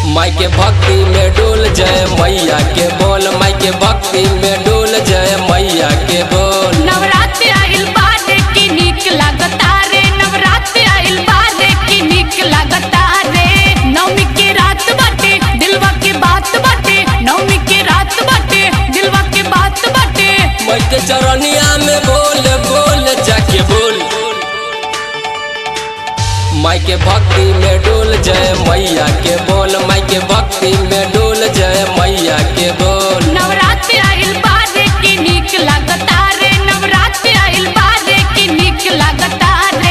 माई के भक्ति में डोल जय मैया के बोल माई के भक्ति में डोल जय मैया के बोल नवरात्र आइल बाद की नीक लागता रे नवरात्र आइल बाद की नीक लागता रे नवमी के रात बाटे दिलवा के बात बाटे नवमी के रात बाटे दिलवा के बात बाटे माई के चरनिया में बोल बोल जाके बोल माई के भक्ति में डोल जय मैया के बोल माई के भक्ति में डोल जय मैया के बोल नवरात्र आइल बाद की नीक लागता रे नवरात्र आइल बाद की नीक लागता रे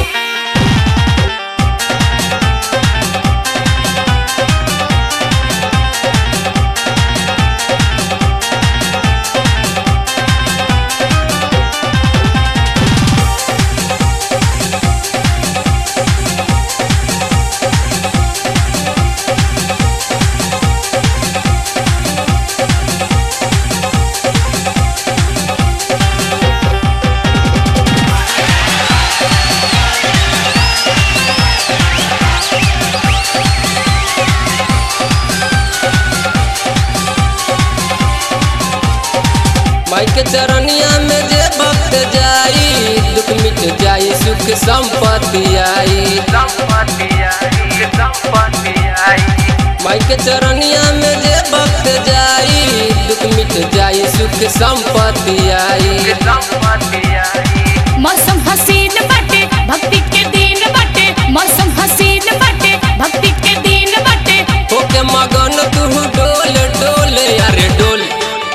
माई के चरनिया में जे भक्त जाई दुख मिट जाई सुख संपत्ति आई माई के चरनिया में जे भक्त जाई दुख मिट जाई सुख संपत्ति आई मौसम हसीन बाटे भक्ति के दिन बाटे मौसम हसीन बाटे भक्ति के दिन बाटे होके मगन तू डोल डोल यारे डोल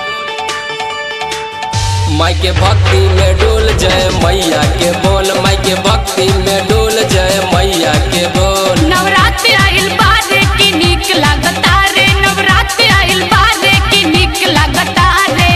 माई के भक्ति में डोल जय मैया के बोल माई के भक्ति में डोल जय मैया के बोल नवरात्र आइल बाद की नीक लागता रे नवरात्र आइल बाद की नीक लागता रे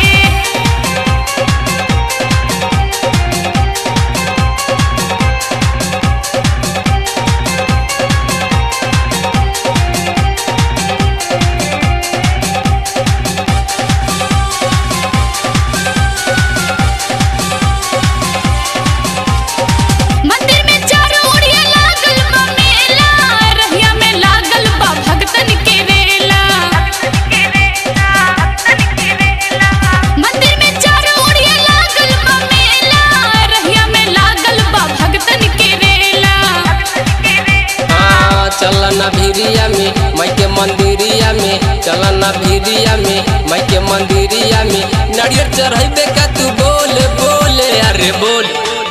मंदिर में चारों ओरिया लागल बा मेला रहिया में लागल बा भक्तन के रेला मंदिर में चारों ओरिया लागल बा मेला रहिया में लागल बा भक्तन के रेला हाँ चलना भिरिया में माई के मंदिरिया में चलना भिरिया में माई के मंदिरिया में नारियल चढ़ैबे का तू बोल बोल अरे बोल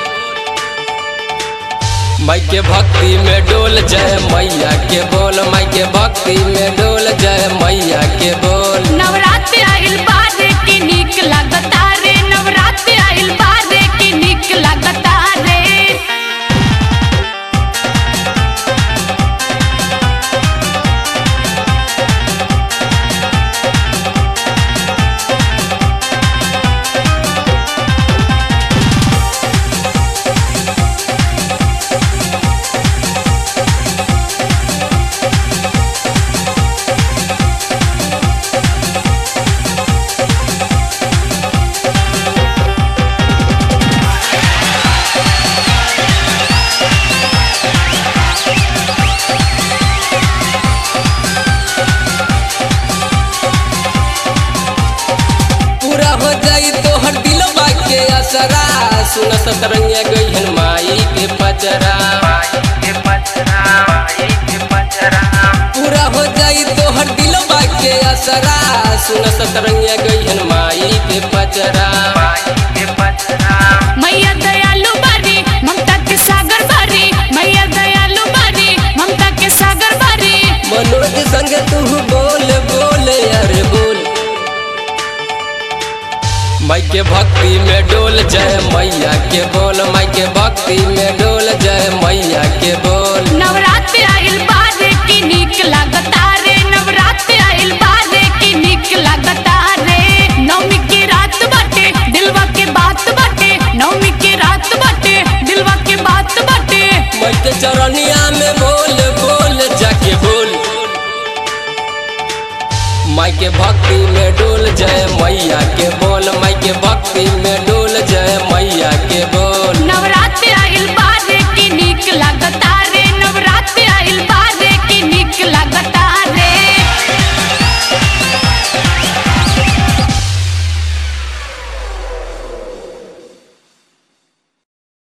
माई के भक्ति में डोल जय मैया के बोल माई के भक्ति में डोल जय मैया के बोल नवरात्र आइल बाद की नीक लागता रे नवरात्र आइल बाद की नीक लागता रे पूरा हो जाई तो हर दिलवा के असरा सुन सतरंगिया गई माई के पचरा पूरा हो जाई तो हर दिलवा के असरा सुन सतरंगिया गई माई के पचरा मैया दयालु बारी ममता के सागर बारी मैया दयालु बारी ममता के सागर बारी मनोज संग तू बोल बोल अरे बोल माई के भक्ति में डोल जय मैया के बोल माई के भक्ति में डोल जय मैया के बोल नवरात्र आइल बाद की नीक लागता रे नवरात्र आइल बाद की नीक लागता रे नवमी के रात बाटे दिलवा के बात बाटे नवमी के रात बाटे दिलवा के बात बाटे माई के चरनिया में बोल बोल जाके बोल माई के भक्ति में डोल जय मैया के बोल माई के भक्ति में डोल जय मैया के बोल नवरात्र आइल बाद